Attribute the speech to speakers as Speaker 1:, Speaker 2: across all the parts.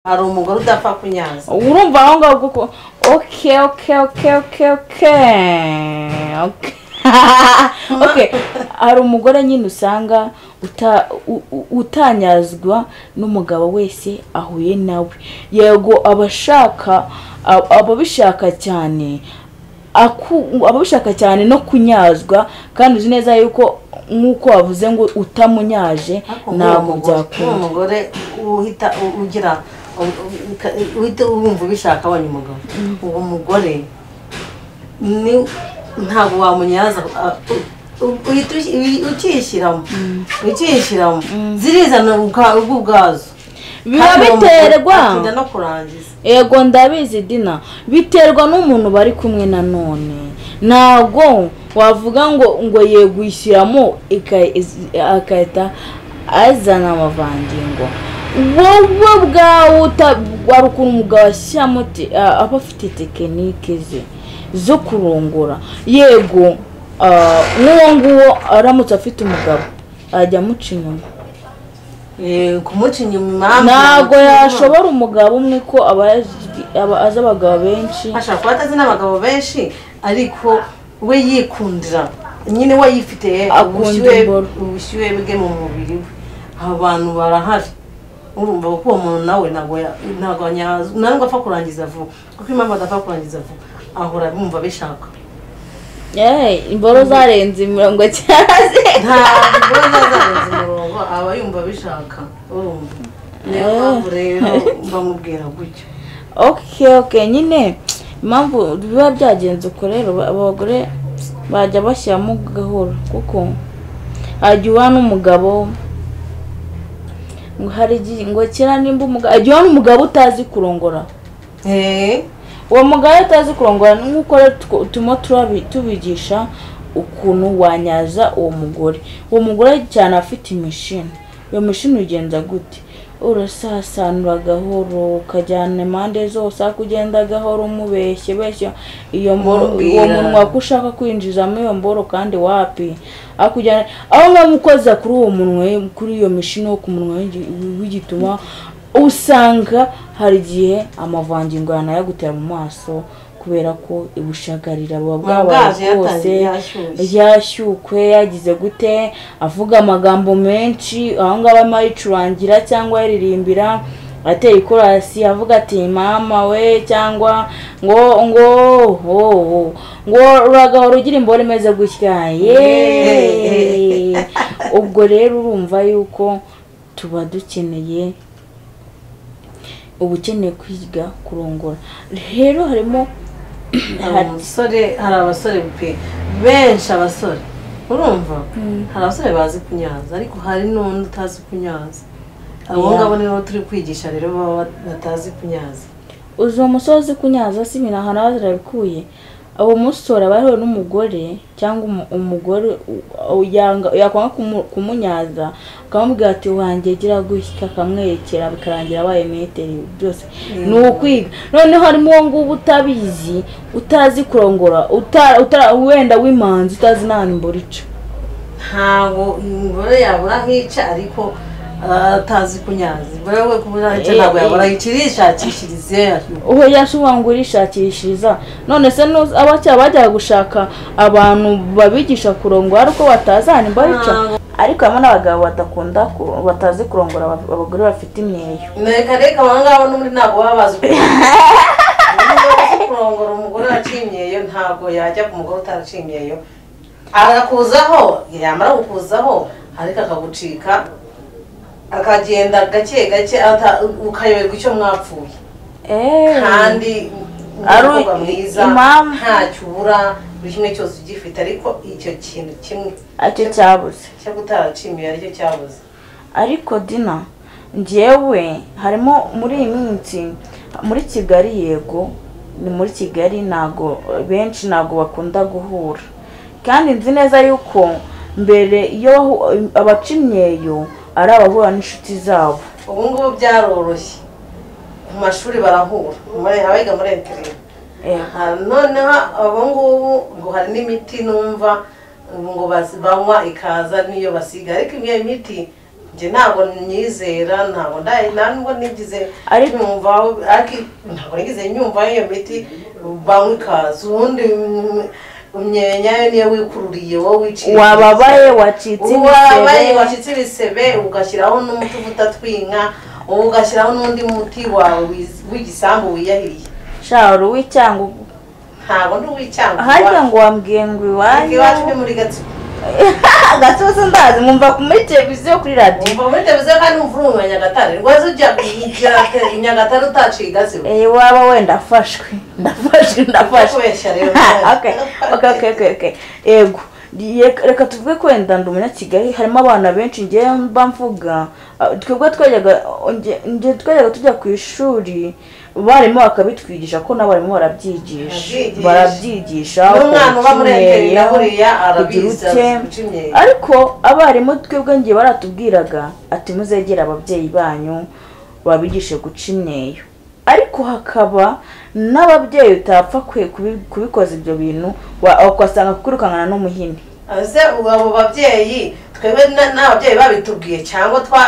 Speaker 1: hari umugore udapfa kunyanza
Speaker 2: urumva aho ngaho kuko oke oke oke oke oke oke oke hari umugore nyine usanga uta- u- u- utanyazwa n'umugabo wese ahuye nawe yego abashaka ababishaka cyane aku- ababishaka cyane no kunyazwa kandi uzi neza yuko nk'uko wavuze ngo utamunyaje
Speaker 1: ariko
Speaker 2: ntabwo
Speaker 1: nk'uwo
Speaker 2: byakunda
Speaker 1: mugore uhita ugira uhita wumva ubishaka abonye umugabo uwo mugore ni- ntabwo wamunyaza ah, u- uhita uki- uki- ukishyiramo ukishyiramo zirizana ubwa- ubwo ubwazo
Speaker 2: biba
Speaker 1: Kandi uwo mugore
Speaker 2: biterwa
Speaker 1: atinda no kurangiza
Speaker 2: yego ndabizi dina biterwa n'umuntu bari kumwe na none ntabwo wavuga ngo ngo yego uyishyiramo ika- iz- agahita azana amavangingo wowe bwawe uta- wari ukuntu umugabo ashyiramo te- a- aba afite tekinike ze zo kurongora yego ah, n'uwo nguwo aramutse afite umugabo ajya amuca inyuma
Speaker 1: Eh, kumuca inyuma
Speaker 2: ntabwo yashobora umugabo umwe ko aba yazi- aba- azi abagabo benshi
Speaker 1: ashobora kuba atazi n'abagabo benshi ariko we yikundira nyine we yifite
Speaker 2: Akunda
Speaker 1: ubushyuhe-
Speaker 2: imboro.
Speaker 1: ubushyuhe bwe mu mubiri we abantu barahari urumva ko uwo muntu nawe ntabwo ya- ntabwo anyazwa ntabwo apfa kurangiza vuba kuko impamvu adapfa kurangiza vuba ahora bumva abishaka
Speaker 2: Eh, imboro zarenze imirongo cyase
Speaker 1: ntabwo azarenza umurongo aba yumva abishaka urumva niyo mpamvu rero bamubwira gutyo
Speaker 2: okay okay nyine impamvu biba byagenze uko rero ba- abagore bajya bashyiramo gahoro kuko hajya uba n'umugabo ngo hari igihe ngo kera nimba umugabo ajya uba n'umugabo utazi kurongora
Speaker 1: Eh,
Speaker 2: uwo mugabo iyo utazi kurongora nk'uko rero tw- turimo turabi- tubigisha ukuntu wanyaza uwo mugore uwo mugore cyane afite imishini iyo mishini ugenza gute urasasanura gahoro ukajyana impande zose ariko ugenda gahoro umubeshye beshye iyo mboro
Speaker 1: Umubwira.
Speaker 2: uwo munwa ko ushaka kwinjizamo iyo mboro kandi wapi akujyana aho ngaho ukoza kuri uwo munwa kuri iyo mishini wo ku munwa w'igi- w'igituma usanga hari igihe amavangingo yanayagutera mu maso kubera ko ibushagarira buba bwabaye
Speaker 1: bwaje yatangiye
Speaker 2: bwose
Speaker 1: yashyushye.
Speaker 2: yashyukwe yagize gute avuga amagambo menshi aho ngaho arimo ayicurangira cyangwa ayiririmbira ateye ikorasi avuga ati mama we cyangwa ngo ngo ho ho ngo uragahora ugira imboro imeze gutya yeee ubwo rero urumva yuko tuba dukeneye uba ukeneye kwiga kurongora rero harimo
Speaker 1: hari umusore hari abasore pe benshi abasore urumva hari abasore bazi kunyaza ariko hari n'undi utazi kunyaza abo
Speaker 2: Yeah.
Speaker 1: ngabo nibo turi kwigisha rero baba batazi kunyaza
Speaker 2: uzi uwo musore uzi kunyaza si ibintu aha nawe zarabikuye uwo musore aba ariwe n'umugore cyangwa umu- umugore u- u- yanga- yakwanga kumu- kumunyaza akamubwira ati wanjye gira gutya akamwerekera bikarangira abaye metero byose ni ukwiga noneho harimo uwo nguwo utabizi utazi kurongora uta- utara- wenda w'imanzi utazi n'ahantu imbura ica
Speaker 1: ntabwo umugore yabura aho ica ariko ah, atazi kunyaza imbere we kubura aho ica
Speaker 2: Eh,
Speaker 1: ntabwo yabura
Speaker 2: eh.
Speaker 1: aho ica irishakishiriza iyo yashyuye
Speaker 2: uwo yashobora ngo urishakishiriza none se n'uzi- abakera bajyaga gushaka abantu babigisha kurongora ariko batazana imbaraga ariko harimo n'abagabo badakunda ku- batazi kurongora aba- abagore bafite imyeyo
Speaker 1: reka reka aba ngabo n'ubundi ntabwo baba bazi kurongora Niba bazi kurongora umugore waciye imyeyo ntabwo yajya ku mugore utaraciye imyeyo arakuzaho yamara kukuzaho ariko akagucika akagenda gake gake ata- ukayoberwa icyo mwapfuye kandi ni
Speaker 2: Ari
Speaker 1: umukobwa mwiza
Speaker 2: impamvu-
Speaker 1: ntacyo ubura buri kimwe cyose ugifite ariko icyo kintu kimwe
Speaker 2: aricyo cyabuze
Speaker 1: cyo kutaraciye imyeyo aricyo cyabuze
Speaker 2: ariko dina njyewe harimo muri iyi minsi muri kigali yego ni muri kigali ntago benshi ntago bakunda guhura kandi nzi neza yuko mbere iyo wahu- abaca imyeyo ari abahura n'inshuti zabo
Speaker 1: ubu ngubu byaroroshye mu mashuri barahura muri- abiga muri interineti
Speaker 2: Eh,
Speaker 1: Aha, noneho abo ngubu ngo hari n'imiti numva ngo bas- banywa ikaza n'iyo basiga ariko iyo miti njye ntabwo nyizera ntabwo nda- nta nubwo nigize
Speaker 2: Ariko-
Speaker 1: nyumva ariko ntabwo nigize nyumva iyo miti banywa ikaza ubundi mm, imyenya yo niyo wikururiye wowe wiciye
Speaker 2: wababaye wacitse
Speaker 1: wabaye
Speaker 2: ibisebe
Speaker 1: wacitse ibisebe ugashyiraho n'umuti uvuta tw'inka ubu ugashyiraho n'undi muti wawe wiz- w'igisambu wiyahiriye
Speaker 2: shara uw'icyanga
Speaker 1: ntabwo ndi uw'icyanga
Speaker 2: harya ngo wambwiye ngo
Speaker 1: Ariko iwacu ni
Speaker 2: iwanyu
Speaker 1: muri gatsiko
Speaker 2: gatozi ndazi mwumva muri televiziyo kuri radiyo
Speaker 1: umva muri televiziyo kandi wumva uri mu nyagatare rwose ujya i nyagatare utaciye igatsibo
Speaker 2: Eh, waba wenda afashwe ndafashwe ndafashwe
Speaker 1: kubeshya rero
Speaker 2: okay okay okay okay okay yego Ye- reka tuvuge ko wenda ndi umunyakigali harimo abana benshi ngewe mba mvuga ah, twebwe twajyaga nge- nge twajyaga tujya ku ishuri abarimu bakabitwigisha ko n'abarimu barabyigisha
Speaker 1: Babyigisha.
Speaker 2: barabyigisha
Speaker 1: n'umwana uba muri
Speaker 2: ukabicinyeyeho,
Speaker 1: enterinete buriya
Speaker 2: kugira
Speaker 1: arabizi
Speaker 2: ute.
Speaker 1: azi guca imyeyo
Speaker 2: ariko abarimu twebwe ngiye baratubwiraga ati muzegere ababyeyi banyu babigishe guca imyeyo ariko hakaba n'ababyeyi utapfa kwe- kubi- kubikoza ibyo bintu wa- ugasanga kwirukankana n'umuhini
Speaker 1: ese ubu abo babyeyi twebwe na- n'ababyeyi babitubwiye cyangwa twa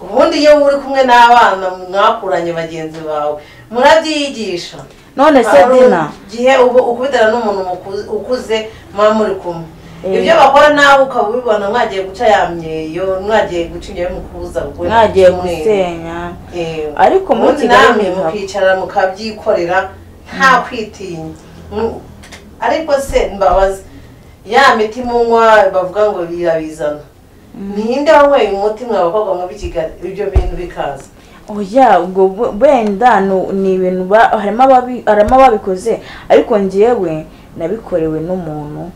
Speaker 1: ubundi iyo uri kumwe n'abana mwakuranye bagenzi bawe murabyigisha
Speaker 2: none se
Speaker 1: Hari
Speaker 2: dina
Speaker 1: igihe uba ukubitana n'umuntu muku- ukuze muba muri kumwe
Speaker 2: Eh.
Speaker 1: ibyo bakora nawe ukaba ubibona mwagiye guca ya myeyo mwagiye guca imyeyo mukubuza gukora
Speaker 2: mwagiye
Speaker 1: kimwe.
Speaker 2: gusenya
Speaker 1: Eh,
Speaker 2: Ariko muri
Speaker 1: ubundi
Speaker 2: Kigali
Speaker 1: namwe
Speaker 2: ntihaba.
Speaker 1: mukicara mukabyikorera nta kwitinya Mu- ariko se mbabaza ya miti munywa bavuga ngo birabizana ninde wanyweye umuti mwa bakobwa muri kigali ibyo bintu bikaza
Speaker 2: oya ubwo bu- wenda nu- ni ibintu ba- harimo ababi- harimo ababikoze ariko ngewe nabikorewe n'umuntu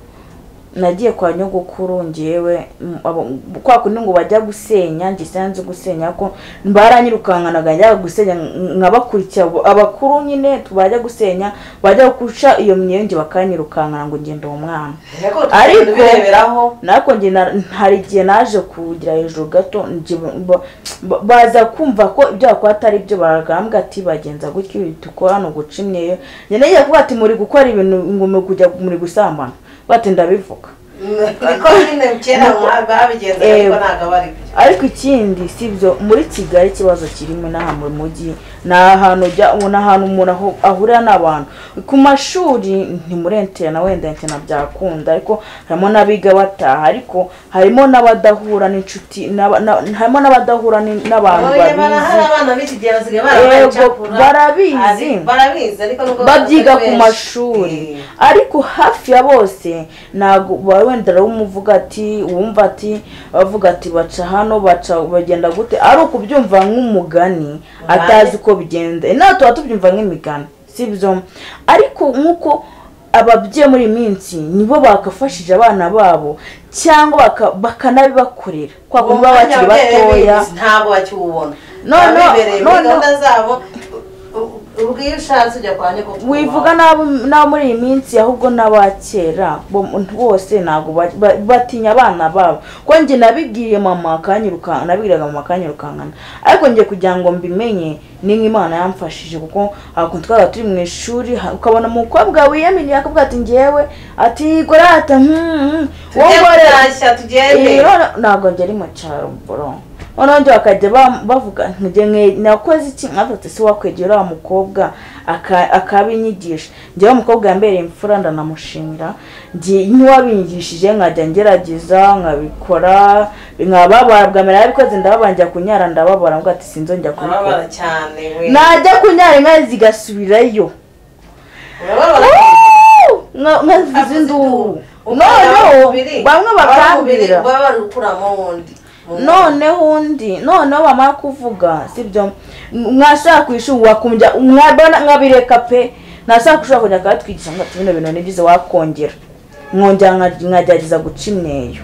Speaker 2: nagiye kwa nyogokuru ngewe mm, abo- kwa kundi ngo bajya gusenya njye sinari nzi gusenya ko baranyirukankanaga njya gusenya nk- nkabakurikira abo- abakuru nyine tu- bajya gusenya bajya guca iyo myeyo njye bakanyirukankana ngo ngenda uwo mwana
Speaker 1: ariko
Speaker 2: Ariko-
Speaker 1: tugenda bireberaho
Speaker 2: nako njye na- hari igihe naje kugira hejuru gato njye ba- ba- baza kumva ko ibyo bakora atari byo baragambwa ati bagenza gutyo ibi dukora hano guca imyeyo njye nagiye kuvuga ati muri gukora ibintu ngo muri kujya muri gusambana bati ndabivuga
Speaker 1: niko nyine kera mwa- babigenzaga ariko ntabwo aba ari byo
Speaker 2: ariko ikindi si byo muri kigali ikibazo kirimo inaha mu mujyi ni ahantu ujya ni ahantu umuntu aho- ahurira n'abantu ku mashuri ni muri entena wenda entena byakunda ariko harimo n'abiga bataha ariko harimo n'abadahura n'inshuti n'aba- na- harimo n'abadahura ni- n'abantu
Speaker 1: Oya, bara- hari
Speaker 2: babizi
Speaker 1: abana b'iki gihe basigaye
Speaker 2: Yego,
Speaker 1: barabacakura.
Speaker 2: barabizi.
Speaker 1: Ari- barabizi ariko nubwo
Speaker 2: babyiga
Speaker 1: batari
Speaker 2: ku
Speaker 1: benshi.
Speaker 2: mashuri
Speaker 1: Eh.
Speaker 2: ariko hafi ya bose ntabwo baba wenda baramuvuga ati wumva ati bavuga ati baca hano baca bagenda gute ari ukubyumva nk'umugani atazi uko bigenda Eh, natwe tuba tubyumva nk'imigani si byo ariko nk'uko ababyeyi muri iyi minsi nibo bakafashije abana babo cyangwa baka- bakanabibakorera kwa
Speaker 1: Uwo
Speaker 2: kundi baba bakiri
Speaker 1: mwanya wabereye
Speaker 2: batoya
Speaker 1: bizi, ntabwo bakiwubona
Speaker 2: No,
Speaker 1: Baba
Speaker 2: no,
Speaker 1: bibereye
Speaker 2: no,
Speaker 1: muri
Speaker 2: no.
Speaker 1: gahunda zabo U- ubwo iyo ushatse ujya kwa nyoko
Speaker 2: wivuga n'abo n'abo muri iyi minsi ahubwo n'abakera bo- bose ntabwo ba- ba- batinya abana babo ko njye nabibwiye mama akanyirukankana nabwiraga mama akanyirukankana ariko njye kugira ngo mbimenye ni nk'imana yamfashije kuko akuntu twaba turi mu ishuri ha- ukabona umukobwa wiyaminiye akavuga ati ngewe ati gorata wowe
Speaker 1: tujye
Speaker 2: ngorera
Speaker 1: kurashya tugende
Speaker 2: rero ntabwo ngera mu cyaro bro noneho njye bakajya ba- bavuga njye mwe- nakoze iki nkatatu si wakwegera wa mukobwa aka- akabinyigisha njyewe umukobwa yambereye imfura ndanamushimira njye- ntiwabinyigishije nkajya ngerageza nkabikora nkababara bwa mbere yarabikoze ndababara njya kunyara ndababara mbwa ati sinzongera kubikora
Speaker 1: urababara cyane we
Speaker 2: najya kunyara inka zigasubirayo
Speaker 1: urababara
Speaker 2: Nka- nkazivuza induru noneho bamwe bakambira
Speaker 1: baba bari gukuramo wundi
Speaker 2: noneho undi noneho bamara kuvuga sibyo mwashaka ku ishuri wakumva mwabona nkabireka pe ntashaka kushobora kujya akatwigisha ngo ati bino bintu ni byiza wakongera mwongera nka- nkagerageza guca imyeyo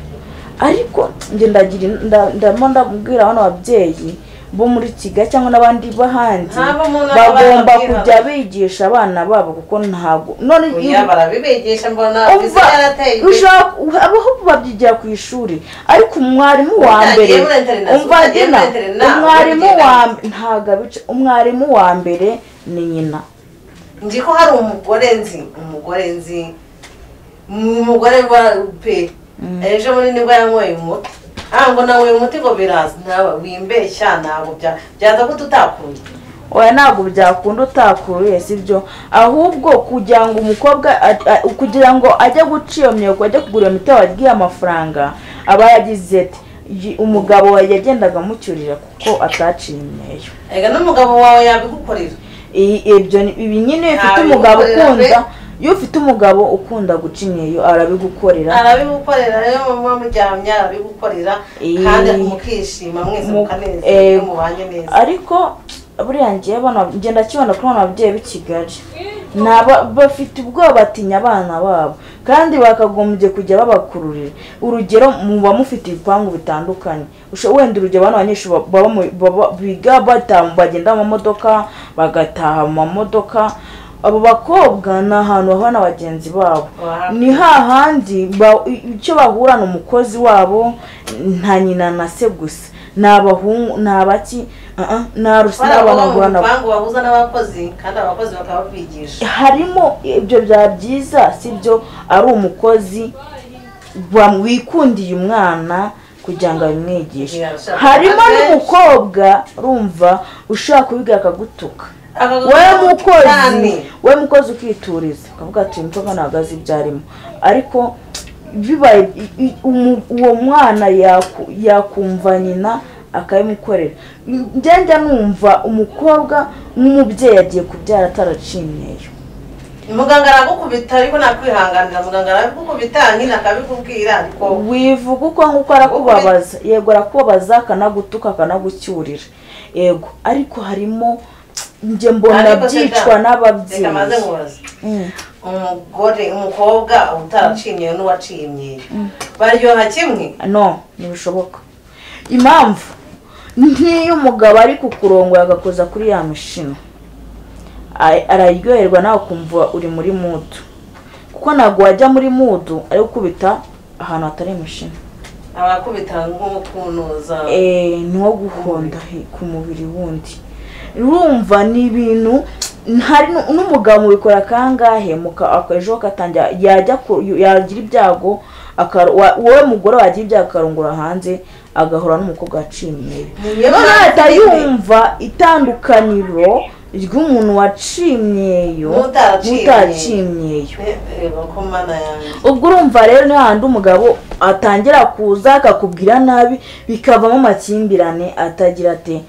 Speaker 2: ariko njye ndagira in- nda- ndamo ndabwira bano babyeyi bo muri kigali cyangwa n'abandi b'ahandi
Speaker 1: Ntabwo umuntu aba
Speaker 2: bagomba
Speaker 1: yababwira.
Speaker 2: kujya bigisha abana babo kuko ntabwo none
Speaker 1: oya barabibigisha mbona
Speaker 2: umva
Speaker 1: biziba yarateye imbere
Speaker 2: ushobora abaho babyigira ku ishuri ariko umwarimu wa
Speaker 1: Utagiye
Speaker 2: mbere
Speaker 1: muri internet,
Speaker 2: umva
Speaker 1: utagiye
Speaker 2: dina
Speaker 1: muri internet, ntabwo
Speaker 2: umwarimu
Speaker 1: bigenda
Speaker 2: wa
Speaker 1: gutya.
Speaker 2: ntabwo abica umwarimu wa mbere ni nyina
Speaker 1: nzi ko hari umugore nzi umugore nzi umugore wa pe ejo muri nibwo yanyweye umuti ntabwo nawe uyu muti ngo biraza ntawe wimbeshya ntabwo bya- byaza ko tutakuye
Speaker 2: oya ntabwo byakunda utakuye sibyo ahubwo kugira ngo umukobwa a- a- kugira ngo ajye guca iyo myuko ajye kugura iyo miti wagiye amafaranga aba yagize ati "Yi- umugabo wawe yagendaga amucyurira kuko ataciye imyeyo
Speaker 1: ega n'umugabo wawe yabigukorera
Speaker 2: I- ibyo ni- ibi nyine iyo ufite
Speaker 1: Ntabwo
Speaker 2: umugabo
Speaker 1: bikorera
Speaker 2: ukunda
Speaker 1: pe.
Speaker 2: iyo ufite umugabo ukunda guca imyeyo arabigukorera
Speaker 1: arabigukorera rero muba muryamye arabigukorera
Speaker 2: Eh.
Speaker 1: kandi mukishima mwese
Speaker 2: Mu-
Speaker 1: mukanezerwa
Speaker 2: eh,
Speaker 1: iyo mubanye neza
Speaker 2: ariko buriya ngewe abana ngenda kibona kuri bano babyeyi b'i kigali Ni aba- bafite ubwoba batinya abana babo kandi bakagombye kujya babakururira urugero muba mufite ibipangu bitandukanye Usho- wenda urugero bano banyeshuri ba- baba mu- baba- biga bata- bagenda mu mamodoka bagataha mu mamodoka abo bakobwa ni ahantu bahura na bagenzi babo
Speaker 1: Wahara.
Speaker 2: ni hahandi ba- icyo bahura ni umukozi wabo nta nyina na se gusa ni abahungu ni abaki uh-uh, nta rusi
Speaker 1: hari ababa mu
Speaker 2: n'abahura nabo
Speaker 1: bipangu bahuza n'abakozi kandi abakozi bakaba babigisha
Speaker 2: harimo ibyo byaba byiza sibyo ari umukozi wa- wikundiye umwana kugira ngo abimwigishe
Speaker 1: Yeah,
Speaker 2: harimo
Speaker 1: sure.
Speaker 2: n'umukobwa rumva ushaka kubiga akagutuka
Speaker 1: Akagutuka
Speaker 2: we
Speaker 1: cyane.
Speaker 2: mukozi we mukozi ukituriza ukavuga ati uyu mukobwa ntabwo azi ibyo arimo ariko bibaye i- i- umu- uwo mwana yaku- yakumva nyina akabimukorera njya njya numva umukobwa nk'umubyeyi agiye kubyara ataraciye imyeyo
Speaker 1: muganga aragukubita ariko nakwihanganira muganga aragukubita nyine akabikubwira ariko
Speaker 2: wivuga uko nguko arakubabaza yego arakubabaza akanagutuka akanagucyurira yego ariko harimo njye mbona
Speaker 1: Ariko se
Speaker 2: byicwa
Speaker 1: da, reka maze
Speaker 2: n'ababyeyi
Speaker 1: nkubaze
Speaker 2: Mm.
Speaker 1: umugore umukobwa utaraciye imyeyo n'uwaciye imyeyo baryoha kimwe
Speaker 2: no ntibishoboka impamvu nk'iyo umugabo ari kukurongora agakoza kuri ya mishino a- araryoherwa nawe ukumva uri muri mudu kuko ntabwo wajya muri mudu ari gukubita ahantu hatari imishino
Speaker 1: abakubita nk'umukunuza
Speaker 2: Eh, ni nko guhonda he- ku mubiri wundi urumva ni ibintu hari nu- n'umugabo mubikora kangahe muka- aka- ejo katangira yajya ku- yagira ibyago akaro- wa- wowe mugore wagira ibyago akarongora hanze agahura n'umukobwa waciye imyeyo
Speaker 1: Niyo
Speaker 2: noneho
Speaker 1: mpamvu
Speaker 2: ahita
Speaker 1: nyine.
Speaker 2: yumva itandukaniro ry'umuntu waciye imyeyo
Speaker 1: N'utaraciye
Speaker 2: n'utaraciye imyeyo
Speaker 1: Eh, reba ko mana yanjye
Speaker 2: ubwo urumva rero niyo handi umugabo atangira kuza akakubwira nabi bikavamo amakimbirane atagira ati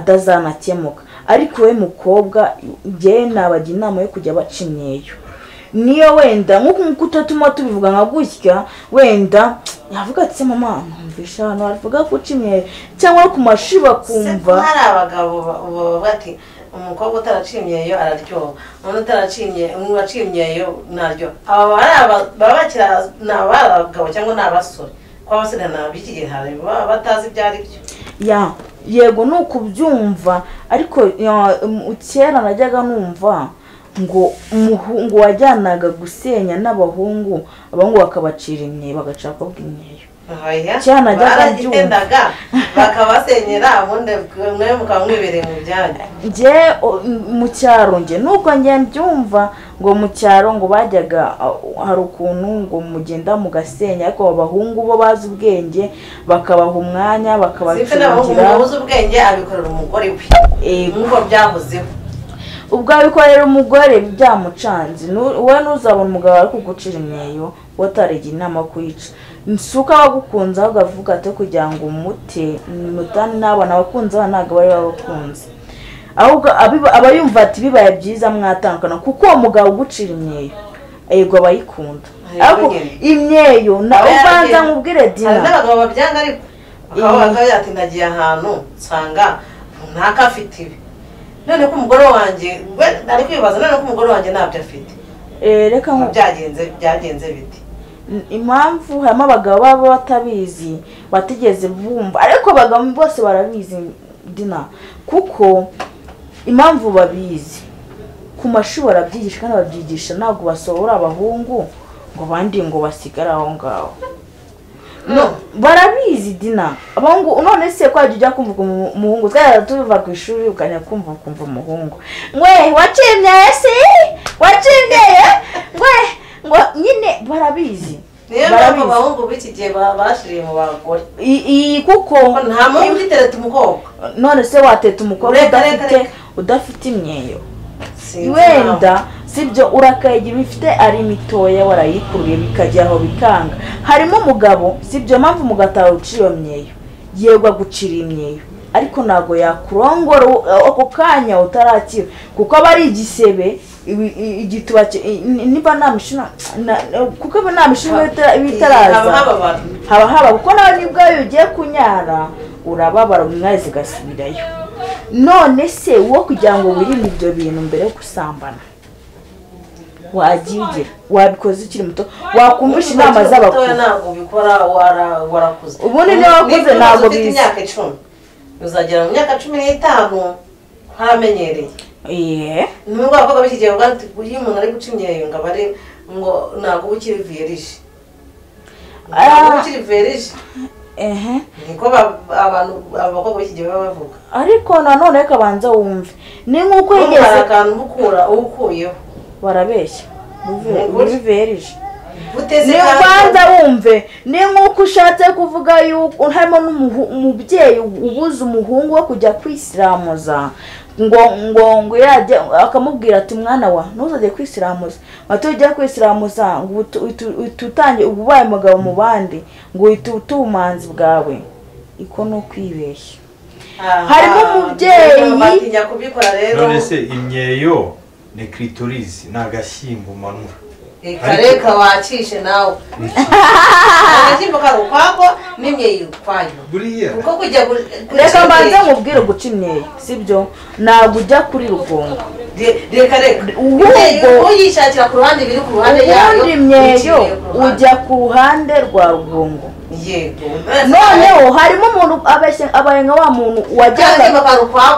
Speaker 2: atazanakemuka ariko we mukobwa njyewe nabagira inama yo kujya baca imyeyo niyo wenda nk'uko nk'uko utatuma tubivuga nka gutya wenda yavuga ati "Se mama numvisha abantu bavuga guca imyeyo cyangwa ku mashuri
Speaker 1: kumva
Speaker 2: bakumva
Speaker 1: hari abagabo ba- baba bati umukobwa utaraciye imyeyo araryoha umuntu utaraciye uwaciye imyeyo ntaryo aba hari aba- baba bakira ni abagabo cyangwa ni abasore kuko abasore ntabwo b'iki gihe hari baba batazi ibyo ari byo
Speaker 2: ya yego ni ukubyumva ariko ya, um, kera najyaga numva ngo umuhungu wajyanaga gusenya n'abahungu abahungu bakabacira imyeyo bagashaka bakobwa imyeyo
Speaker 1: Oya,
Speaker 2: Kera najyaga
Speaker 1: baragigendaga bakabasenyera ubundi mwe mukaba mwibereye mu byanya
Speaker 2: nge o, m- mu cyaro nge nuko nge mbyumva ngo mu cyaro ngo bajyaga a- hari ukuntu ngo mugenda mugasenya ariko abahungu bo bazi ubwenge bakabaha umwanya
Speaker 1: sibyo n'abahungu
Speaker 2: bakabacurangira
Speaker 1: umuntu uzi ubwenge abikorera umugore we
Speaker 2: Eh,
Speaker 1: nk'uko byahozeho
Speaker 2: ubwo abikorera umugore byamucanze nu- wowe ntuzabona umugabo ari kugucira imyeyo wataragiye inama yo kuyica si uko aba agukunze ahubwo avuga ati kugira ngo umute mutane n'abana abakunze abana ntabwo bari babakunze ahubwo abiba- aba yumva ati bibaye byiza mwatandukana kuko uwo mugabo ugucira imyeyo yego aba ayikunda
Speaker 1: Yego
Speaker 2: ariko
Speaker 1: nyine.
Speaker 2: imyeyo na
Speaker 1: Aba
Speaker 2: ubanza
Speaker 1: yaragiye-
Speaker 2: nkubwire
Speaker 1: hari
Speaker 2: dina
Speaker 1: n'abagabo babyanga ariko
Speaker 2: Eh.
Speaker 1: bakaba bakavuga ati nagiye ahantu nsanga runaka afite ibi none ko umugore wanjye we nari kwibaza none ko umugore wanjye ntabyo afite
Speaker 2: Eh, reka nku-
Speaker 1: byagenze byagenze biti
Speaker 2: impamvu harimo abagabo baba batabizi batigeze bumva ariko abagabo bose barabizi dina kuko impamvu babizi ku mashuri barabyigisha kandi babyigisha ntabwo basohora abahungu ngo abandi ngo basigare aho ngaho No, barabizi dina abahungu none se ko wajya ujya kumva umu- umuhungu twajyaga tuva ku ishuri ukajya kumva ukumva umuhungu mwe wacimye si wacimye ye mwe ngo nyine barabizi
Speaker 1: niyo mpamvu abahungu b'iki gihe ba- bashiriye mu bagore
Speaker 2: I- iyi kuko
Speaker 1: nta muntu ugitereta umukobwa
Speaker 2: none se wateta umukobwa
Speaker 1: Reka, reka,
Speaker 2: udafite
Speaker 1: reka.
Speaker 2: udafite imyeyo
Speaker 1: Sinzi
Speaker 2: wenda sibyo urakayigira bifite ari mitoya warayikuruye bikajya aho bikanga harimo umugabo sibyo mpamvu umugabo uciye iyo myeyo yego agucira imyeyo ariko ntabwo yakurongora u- ako kanya utarakira kuko aba ari igisebe ibi- i- igituba cye- i- ni- niba nta mishina na- na- kuko aba nta mishina iba itara- iba itaraza
Speaker 1: haba haba abantu
Speaker 2: haba haba kuko nawe nibwo iyo ugiye kunyara urababara umwari zigasubirayo none se wo kugira ngo wirinde ibyo bintu mbere yo gusambana wagiye ugira wabikoze ukiri muto wakumvisha inama
Speaker 1: Ukiri mutoya
Speaker 2: z'abakuru
Speaker 1: ntabwo ubikora wara- warakuze
Speaker 2: Ubundi niba wakuze
Speaker 1: Niba
Speaker 2: ntabwo
Speaker 1: ufite
Speaker 2: biza.
Speaker 1: imyaka icumi uzagera mu myaka cumi n'itanu haramenyereye
Speaker 2: Iye.
Speaker 1: ni ngombwa ko ababiki gihe ubwandu iyo umuntu ari guca imyeyo ngo abare ngo ntabwo uba ukiri verije ntabwo uba
Speaker 2: Ah.
Speaker 1: ukiri verije
Speaker 2: ehe
Speaker 1: niko ba- abantu abakobwa b'iki gihe baba bavuga
Speaker 2: ariko nanone reka banza wumve ni nk'uko
Speaker 1: hari
Speaker 2: yigeze
Speaker 1: akantu uba ukura uba ukuyeho
Speaker 2: barabeshya Bive-
Speaker 1: Ntugure.
Speaker 2: biverije
Speaker 1: uteze
Speaker 2: ni
Speaker 1: kandi-
Speaker 2: ubanza wumve ni nk'uko ushatse kuvuga yuko harimo n'umuhu- umubyeyi ubuze umuhungu we kujya kwisiramuza ngo ngo ngo yajya akamubwira ati mwana wa ntuzajye kwisiramuza bato ujya kwisiramuza ngo uhite- uhite- uhite utange- uba ubaye umugabo mu bandi ngo uhite uta ubumanzi bwawe iko ni ukwibeshya
Speaker 1: Ah,
Speaker 2: harimo
Speaker 1: ah,
Speaker 2: umubyeyi.
Speaker 1: niyo batinya kubikora rero
Speaker 3: none se imyeyo ni clitoris ni agashyimbo umanura
Speaker 1: reka reka wacishe nawe agatimba kari ukwako n'imyeyo ukwayo
Speaker 3: buriya
Speaker 1: kuko kujya gu- guca
Speaker 2: reka mbanze
Speaker 1: imyeyo-
Speaker 2: nkubwire guca imyeyo sibyo ntabwo ujya kuri rugongo
Speaker 1: Re- reka reka
Speaker 2: Ubu
Speaker 1: imyeyo
Speaker 2: ubwo-
Speaker 1: uyishakira ku ruhande biri ku ruhande yayo
Speaker 2: ubundi imyeyo
Speaker 1: uyiciriye ku ruhande.
Speaker 2: ujya ku ruhande rwa rugongo
Speaker 1: yego
Speaker 2: noneho harimo umuntu abeshya abaye nka wa muntu wajyaga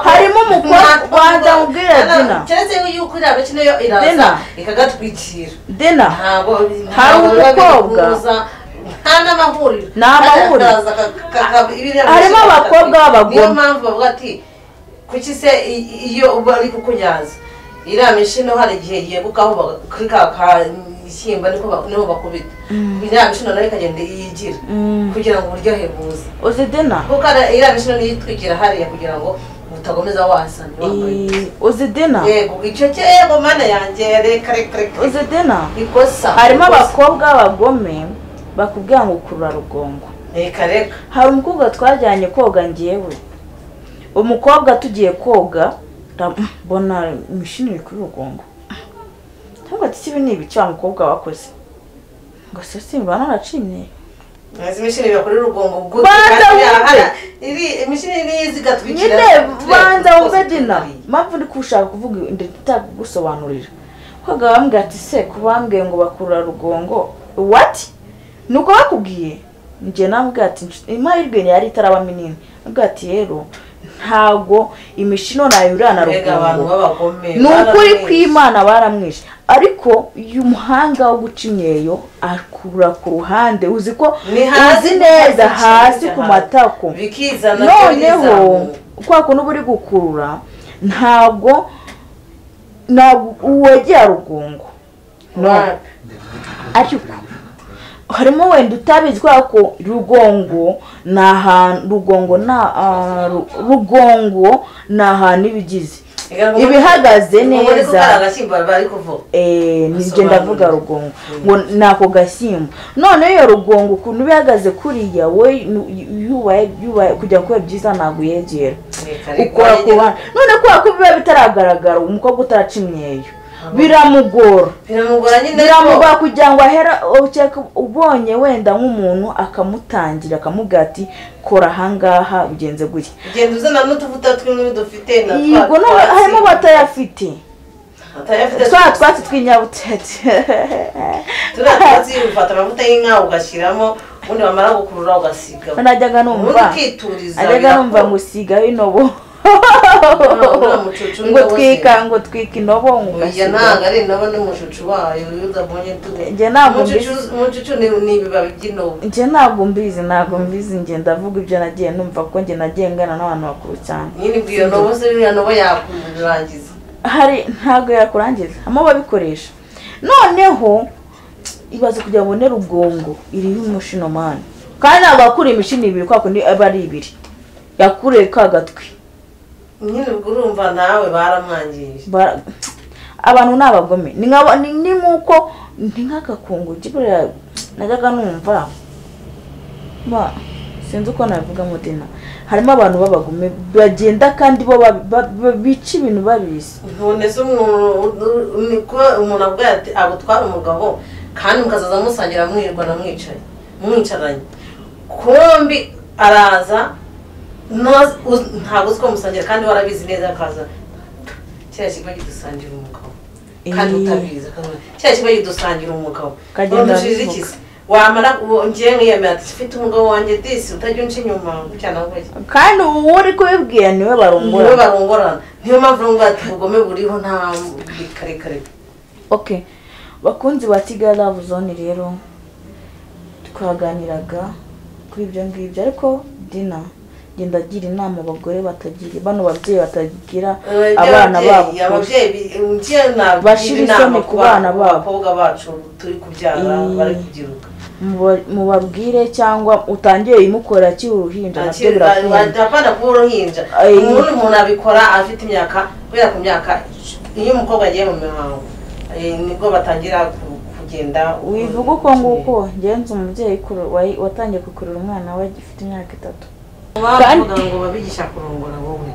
Speaker 2: harimo umukobwa wanza ubwira Dina.
Speaker 1: keretse yuko iriya mikino yo
Speaker 2: Dina.
Speaker 1: iraza ikagatwikira
Speaker 2: dena
Speaker 1: ntabwo
Speaker 2: Hari
Speaker 1: ntabwo biba biri
Speaker 2: umukobwa.
Speaker 1: kuza, nta n'amahuriro
Speaker 2: Nta amahuriro.
Speaker 1: Akaza ka- ka- ka- ibiriya
Speaker 2: Harimo
Speaker 1: bishika
Speaker 2: abakobwa
Speaker 1: bikatwika.
Speaker 2: b'abagome.
Speaker 1: niyo mpamvu bavuga ati kuki se i- iyo bari kukunyaza iriya mishino hari igihe yegukaho ba- kuri ka kashyimba niko ba- niho bakubita iriya mishino nayo ikagenda yigira
Speaker 2: Mm.
Speaker 1: kugira ngo uburyohe buze
Speaker 2: uzi dena
Speaker 1: kuko ara- iriya mishino niyo itwikira hariya kugira ngo utakomeza wasana wambaye
Speaker 2: Eh, uzi dena
Speaker 1: yego icyo cyo yego mana yanjye reka reka reka
Speaker 2: uzi dena
Speaker 1: ikosa
Speaker 2: harimo
Speaker 1: ikosa.
Speaker 2: abakobwa b'abagome bakubwira ngo kurura rugongo
Speaker 1: reka reka
Speaker 2: hari umukobwa twajyanye koga ngewe umukobwa tugiye koga ndam- mbona imishini iri kuri rugongo cyangwa ati kibi ni ibice wa mukobwa wakoze ngo se simba naracimye
Speaker 1: izi mishini biba kuri rugongo gutu
Speaker 2: Banza
Speaker 1: kandi
Speaker 2: wumve.
Speaker 1: hara- iri imishini niyo zigatwikira
Speaker 2: nyine banza wumve dina mpamvu ndi kushaka kuvuga ndetse itagusobanurira kwaga bambwira ati se kubambwiye ngo bakurura rugongo wati ni uko bakubwiye njye nambwira ati "Nshuti, amahirwe yari itaraba minini nambwira ati rero ntago imishino nayo uriya na
Speaker 1: rega abantu
Speaker 2: rugongo
Speaker 1: b'abagome
Speaker 2: ni ukuri
Speaker 1: baramwishe.
Speaker 2: kw'imana baramwishe ariko uyu muhanga wo guca imyeyo akurura ku ruhande uzi ko
Speaker 1: Ni hasi
Speaker 2: uzi neza
Speaker 1: ku matako,
Speaker 2: hasi ku
Speaker 1: cyane.
Speaker 2: matako
Speaker 1: bikizana
Speaker 2: noneho
Speaker 1: bikizamuka.
Speaker 2: kwa kuntu uba uri gukurura ntabwo ntabwo wegera rugungo no ariko harimo wenda utabizi kubera ko rugongo ni ahantu rugongo na rugongo ni ahantu iba igize
Speaker 1: Rega-
Speaker 2: ibihagaze
Speaker 1: Ubwo ariko
Speaker 2: neza
Speaker 1: kari agashyimbo bari kuvuga
Speaker 2: Eh, nibyo
Speaker 1: Asobanura.
Speaker 2: ndavuga rugongo ngo ni ako gashyimbo noneho iyo rugongo ukuntu uba ihagaze kuriya we nu- yubaye yubaye kujya kuba byiza ntabwo uyegera
Speaker 1: Reka reka
Speaker 2: ukora ku
Speaker 1: wagira-
Speaker 2: ruhande none kubera ko biba bitaragaragara umukobwa utaraca imyeyo biramugora
Speaker 1: biramugora nyine
Speaker 2: biramugora kugira ngo ahera ukeka ubonye wenda nk'umuntu akamutangira akamubwira ati kora ahangaha ugenze gutya
Speaker 1: ariko ugenda uzana n'utuvuta tw'imwe dufite na twa
Speaker 2: yego no-
Speaker 1: twatsi.
Speaker 2: harimo abatayafite
Speaker 1: Atayafite
Speaker 2: twa twatsi tw'inyabutete
Speaker 1: turiya twatsi ufata amavuta y'inka ugashyiramo ubundi wamara gukurura ugasiga
Speaker 2: najyaga
Speaker 1: ubundi
Speaker 2: numva
Speaker 1: ukituriza
Speaker 2: najyaga numva
Speaker 1: birakura.
Speaker 2: ngo usigaho intobo
Speaker 1: Uriya mucucu
Speaker 2: ngo
Speaker 1: n'indabo
Speaker 2: twika
Speaker 1: ze.
Speaker 2: ngo twika intobo
Speaker 1: Oya
Speaker 2: ngo ugasigaho
Speaker 1: ntabwo ari indobo n'umucucu wayo iyo udabonye tuba
Speaker 2: Njye ntabwo mbizi.
Speaker 1: umucucu ni ni ibibabi by'indobo
Speaker 2: njye ntabwo mbizi ntabwo mbizi njye ndavuga ibyo nagiye numva ko njye nagiye ngana n'abantu bakuru cyane
Speaker 1: nyine ubwo iyo ndobo se iriya ndobo yakurangiza
Speaker 2: hari ntabwo yakurangiza harimo ababikoresha noneho ibaze kugira ngo ubone rugongo iriho umushino mani kandi ntabwo yakuriye imishino ibiri kwa kundi aba ari ibiri yakuriye ka gatwi
Speaker 1: nyine ubwo urumva nawe baramwangije
Speaker 2: Bara- abantu ni abagome ni nk'aba- ni- ni nk'uko ni nk'agakungu jya buriya najyaga numva ba sinzi uko nabivuga mudina harimo abantu b'abagome bagenda kandi bo ba- ba- ba- bica ibintu babizi
Speaker 1: none se umuntu ni ko umuntu avuga ati agutwara umugabo kandi mukazaza musangira mwirirwa na mwicaye mwicaranye kumbi araza ntazi- uzi- ntabwo uzi ko musangira kandi warabizi neza akaza kiriya kigo gidusangira umugabo kandi
Speaker 2: Eh.
Speaker 1: utabizi akaza kiriya kigo gidusangira umugabo
Speaker 2: Kagenda
Speaker 1: urushije
Speaker 2: bivuga.
Speaker 1: iki se wamara uwo ngiye nkiyemera ati mfite umugabo wanjye disi utajya unca inyuma gucyana gutya
Speaker 2: kandi uwo uri kubibwira niwe
Speaker 1: niwe
Speaker 2: barongora
Speaker 1: barongorana niyo mpamvu urumva ati ubugome buriho nta karekare
Speaker 2: okay bakunzi ba kigali love zone rero twaganiraga kuri ibyo ngibyo ariko dina genda gira inama abagore batagira bano babyeyi batagira abana babo
Speaker 1: Ababyeyi- ababyeyi bi- ngiye nagira
Speaker 2: Bashira
Speaker 1: inama
Speaker 2: isoni ku bana babo.
Speaker 1: abakobwa bacu turi kubyara
Speaker 2: Eh.
Speaker 1: bari kubyiruka
Speaker 2: Muba- mubabwire cyangwa utangire ibimukora akiri uruhinja nabyo
Speaker 1: Akiri-
Speaker 2: birakunda
Speaker 1: adapfana kuba uruhinja
Speaker 2: Eh.
Speaker 1: umuntu umuntu abikora afite imyaka kubera ku myaka iyo umukobwa agiye mu mihango eh, nibwo batangira ku- kugenda
Speaker 2: wivuga uko nguko ngenzi umubyeyi kuru- wayi- watangiye kukurura umwana we agifite imyaka itatu Kandi-
Speaker 1: bavuga ngo babigisha kurongora wowe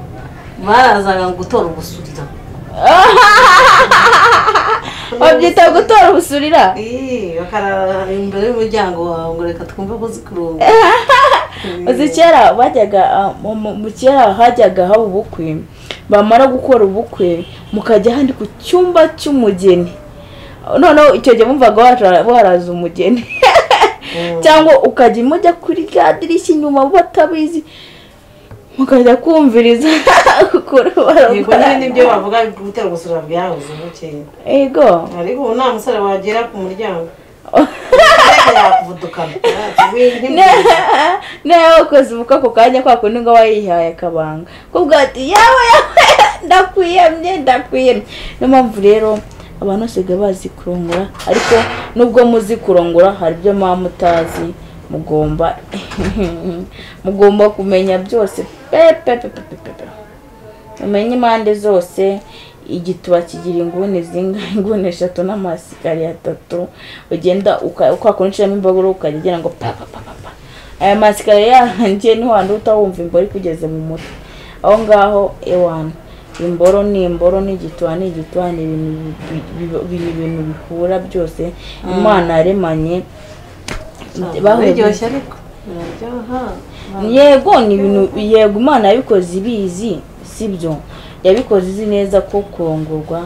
Speaker 1: barazaga ngo utora ubusurira
Speaker 2: babyita gutora ubusurira
Speaker 1: Ih, bakarara imbere y'umuryango wawe ngo reka twumve ko uzi kurongora
Speaker 2: uzi kera bajyaga ah, mu- mu mu kera hajyaga haba ubukwe bamara gukora ubukwe mukajya handi ku cyumba cy'umugeni noneho icyo gihe bumvaga waca- waraza umugeni cyangwa ukajya mujya kuri rya dirishya inyuma batabizi mukajya kumviriza ukuri
Speaker 1: yego nyine nibyo bavuga gutera gusura byahoze bukeye
Speaker 2: ego
Speaker 1: ariko ubu nta musore wagera ku muryango reka yakuvudukana
Speaker 2: nawe ukoze ubukwe ako kanya kwa kundi ngo wayihaye akabanga kuvuga ati yawe yawe ndakwiyemye ndakwiyemye niyo mpamvu rero abantu basigaye bazi kurongora ariko nubwo muzi kurongora hari ibyo muba mutazi mugomba mugomba kumenya byose pe pe pe pe pe pe pe umenye impande zose igituba kigira inguni zingahe inguni eshatu n'amasikariya atatu ugenda uka- ukakora uciyemo imbago ukajya ugira ngo pa pa pa pa pa aya masikariya yanjye ntiwanda utawumva imboro ikugeze mu mutwe aho ngaho ewana imboro ni imboro n'igituba ni igituba ni ibintu bi- bi- bi- ibintu bihura byose imana yaremanye
Speaker 1: biryoshye ariko biraryoha
Speaker 2: yego ni ibintu yego imana yabikoze ibizi sibyo yabikoze izi neza ko kurongorwa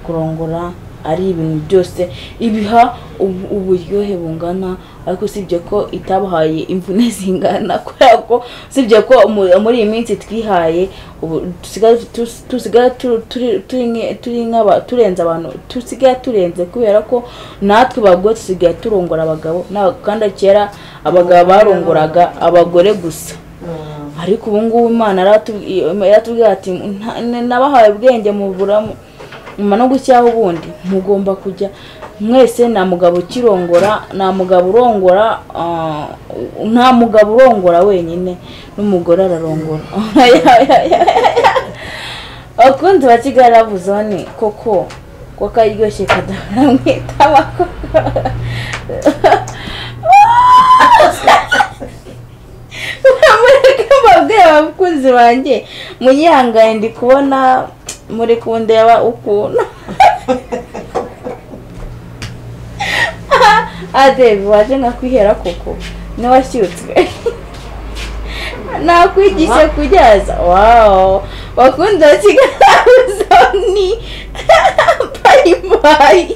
Speaker 2: kurongora ari ibintu byose ibiha ubu- uburyohe bungana ariko usibye ko itabahaye imvune zingana kubera ko usibye ko mu- muri iyi minsi twihaye ubu dusigaye tu- tusigaye tu- turi- turi nke- turi nk'aba- turenze abantu dusigaye turenze kubera ko natwe bagore dusigaye turongora abagabo n'aba- kandi kera abagabo barongoraga abagore gusa
Speaker 1: Mm.
Speaker 2: ariko ubu ngubu imana yaratubwiye yaratubwiye ati "Nta- n- nabahaye ubwenge muburamu nyuma no gushyiraho ubundi mugomba kujya mwese nta mugabo ukirongora nta mugabo urongora ah, nta mugabo urongora wenyine n'umugore ararongora abakunzi ba kigali rabu zone koko ko karyoshye kadahora mwitaba mureke mbabwire abakunzi banjye munyihangaye ndi kubona muri kundeba ukuntu adebi waje nkakwihera koko n'uwashyutswe nakwigishe kubyaza wawo bakunda kigali zoni bayibayi